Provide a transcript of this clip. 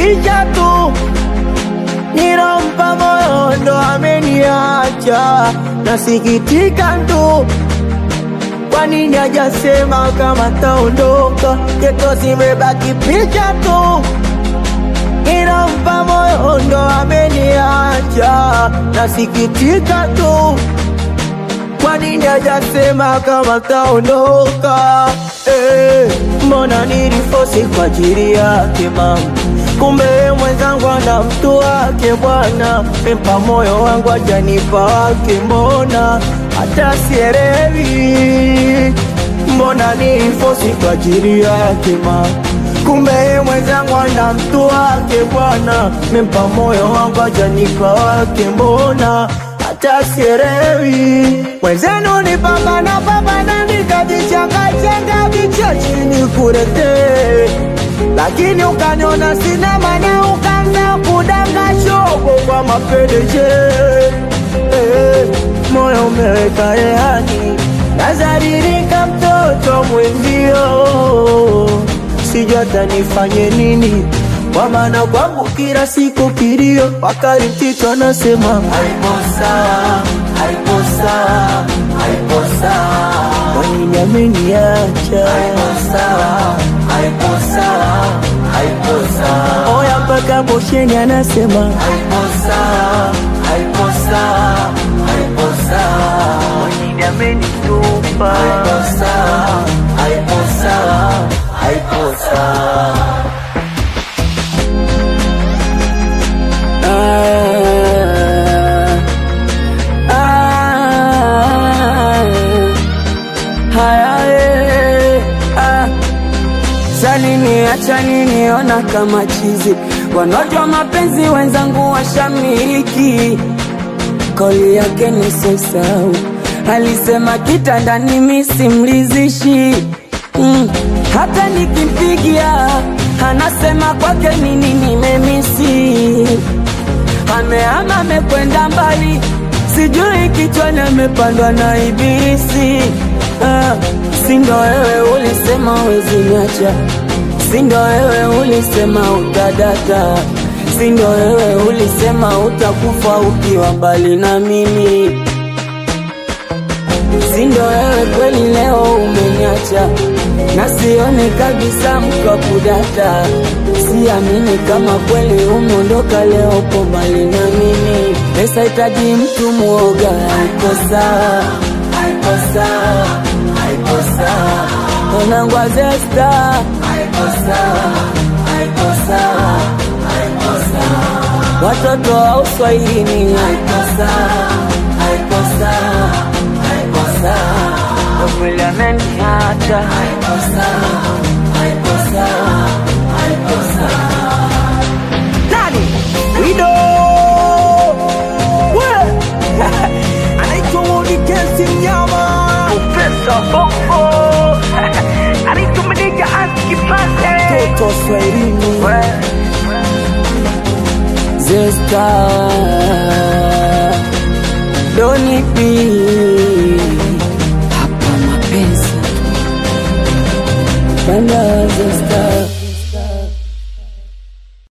picha tu nilompa moyo ndo ameniacha, nasikitika tu. Kwa nini hajasema kama taondoka? Yeto zimebaki picha tu, nilompa moyo ndo ameniacha, nasikitika tu. Kwa nini hajasema kama taondoka? Eh, mbona nilifosi kwa ajili yake mama kumbe yeye mwenzangu ana mtu wake bwana, mpa moyo wangu hajanipa wake, mbona hata sielewi, mbona nilifosi kwa ajili yake ma kumbe yeye mwenzangu ana mtu wake bwana, mpa moyo wangu hajanipa wake, mbona hata sielewi, mwenzenu ni pambana pambana, nikajichangachanga vicha chini kuletee lakini ukaniona sina maana, ukaanza kudanga shogo kwa mapendeje. Eh, moyo umeweka rehani, nazaririka mtoto mwenzio, sijui hata nifanye nini, kwa maana kwangu kila siku kilio, wakati mtito anasema haipo sawa, haipo sawa, haipo sawa, kwa nini ameniacha? Haipo sawa, haipo sawa, haipo sawa. Oya mpaka bosheni anasema haipo sawa, haipo sawa, haipo sawa. Kwa nini amenitupa? Haipo sawa, haipo sawa, haipo sawa. Ah, ah, haya, eh, ah. Salini acha niniona kama chizi, wanaojua mapenzi wenzangu washamiliki. Kauli yake ni sosau, alisema kitandani mimi simlizishi mm. Hata nikimpigia anasema kwake nini nimemisi amehama amekwenda mbali, sijui kichwani amepandwa na ibilisi. Ah, si ndo wewe ulisema wezi niacha, si ndo wewe ulisema utadata, si ndo wewe ulisema utakufa ukiwa mbali na mimi, si ndo wewe kweli leo umeniacha na sione kabisa mkakudata, siamini kama kweli umeondoka leo upo mbali na mimi. Pesa hitaji mtu mwoga, haiko sawa, haiko sawa, haiko sawa. Mwanangu Azesta, haiko sawa, haiko sawa, haiko sawa. Watoto wa uswahilini, haiko sawa, haiko sawa, haiko sawa. Kweli ameniacha, haiko sawa, haiko sawa, haiko sawa. Nani? Wido! We! Anaitwa Wodi Kensi Mnyama. Profesa Bongo. Anaitwa Meneja Aski Pase. Toto Swahilini. Zesta Doni P hapa mapenzi Banda Zesta